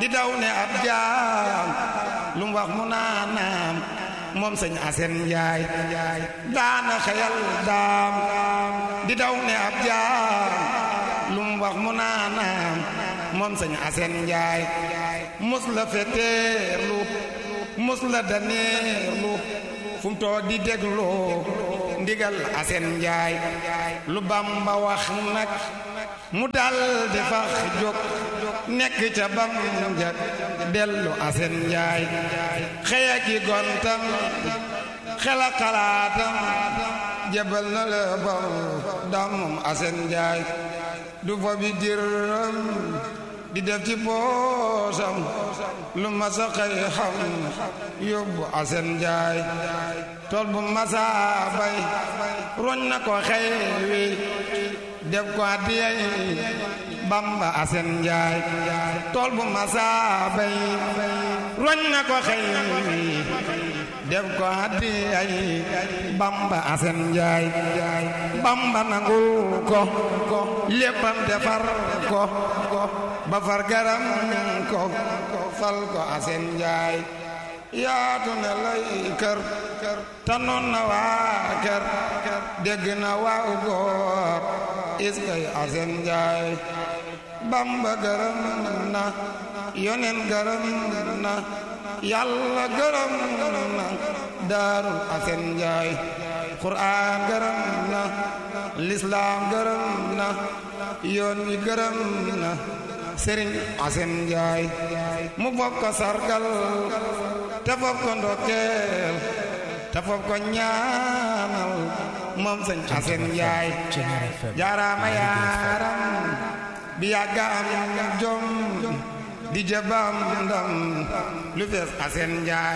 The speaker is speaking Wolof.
di daw ne ab jaam lu mu wax mu naanaam moom sëñ Asen Njaay daana xeyal daam di daw ne ab jaam lu mu wax mu naanaam moom sëñ Asen Njaay mus la feteerlu mus la daneerlu fu mu toog di déglu ndigal Asen Njaay lu Bamba wax nag mu dal di fax jóg nekk ca bam njëkk dellu Asen Njaay xëya ki gontam xela xalaatam jebal na la baw damum Asen Njaay du fa bi diram di def ci poosam lu masa xëy xam yóbbu Asen Njaay tool bu masa bay roñ na ko xëy wi def ko addiyay Bamba Asen Njaay tool bu masa bay roñ na ko xëy wi def ko addiyay Bamba Asen Njaay Bamba nangul ko léppam defar ko ba far garam ko fal ko Asen Njaay yaatu ne lay kër tanoon na waa kër dégg na waaw góor iskay Asen Njaay Bamba gërëm na yonen gërëm na yàlla gërëm na daarul Asen Njaay Quraan gërëm na lislaam gërëm na yoon wi gërëm na sëriñ Asen Njaay mu foog ko sargal te foog ko ndokkeel te foog ko ñaanal moom sëñ Asen Njaay jaaraama yaaram bi yàgga am jom di jëbam ndam lu fees Asen Njaay